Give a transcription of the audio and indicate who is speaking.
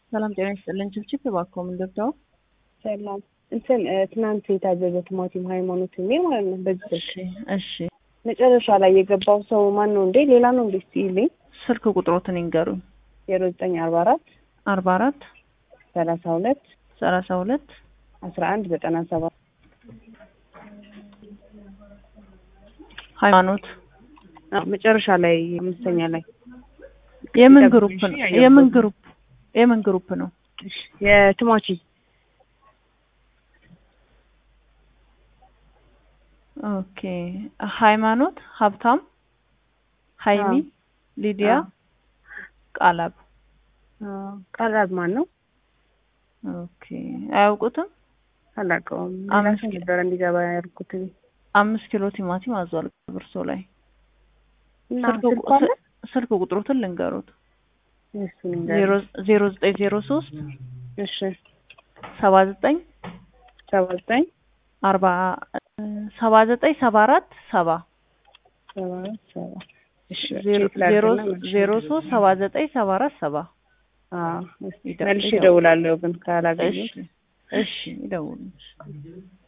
Speaker 1: ሰላም ጤና ይስጥልን። ችብችብ እባክዎ ምን ገብተው?
Speaker 2: ሰላም እንትን ትናንት የታዘዘ ቲማቲም ሃይማኖት የሚል ማለት ነው። በዚህ
Speaker 1: እሺ እሺ።
Speaker 2: መጨረሻ ላይ የገባው ሰው ማን ነው እንዴ? ሌላ ነው እንዴ? እስኪ ይልኝ።
Speaker 1: ስልክ ቁጥሮትን ይንገሩኝ።
Speaker 2: ዜሮ ዘጠኝ አርባ አራት
Speaker 1: አርባ አራት
Speaker 2: ሰላሳ ሁለት
Speaker 1: ሰላሳ ሁለት
Speaker 2: አስራ አንድ ዘጠና ሰባት
Speaker 1: ሃይማኖት
Speaker 2: መጨረሻ ላይ አምስተኛ ላይ
Speaker 1: የምን ግሩፕ ነው? የምን ግሩፕ የምን ግሩፕ ነው?
Speaker 2: የቲማቲም
Speaker 1: ኦኬ። ሃይማኖት ሀብታም፣ ሀይሚ፣ ሊዲያ፣ ቃላብ
Speaker 2: ቃላብ ማን ነው?
Speaker 1: ኦኬ። አያውቁትም?
Speaker 2: አላውቀውም።
Speaker 1: አምስት
Speaker 2: ራሴ ነበረ እንዲገባ ያልኩት
Speaker 1: አምስት ኪሎ ቲማቲም አዟል ብርሶ ላይ
Speaker 2: እና
Speaker 1: ስልክ
Speaker 2: ስልኩ
Speaker 1: ቁ-
Speaker 2: አለ?
Speaker 1: ስልክ ቁጥሮትን ልንገሩት
Speaker 2: እሱን
Speaker 1: ዜሮ
Speaker 2: እንገር
Speaker 1: ዜሮ ዘጠኝ ዜሮ ሶስት
Speaker 2: እሺ
Speaker 1: ሰባ ዘጠኝ
Speaker 2: ሰባ ዘጠኝ
Speaker 1: አርባ ሰባ ዘጠኝ ሰባ አራት ሰባ
Speaker 2: ሰባ ሰባ እሺ
Speaker 1: ዜሮ
Speaker 2: ቼክ ላድርግና
Speaker 1: ዜሮ
Speaker 2: መልሼ
Speaker 1: ዜሮ ሶስት ሰባ ዘጠኝ ሰባ አራት ሰባ
Speaker 2: አዎ እስኪ
Speaker 1: ይደ-
Speaker 2: መልሼ
Speaker 1: ይደውል።
Speaker 2: እደውላለሁ ግን ካላገኘሁት
Speaker 1: እሺ እሺ ይደውሉ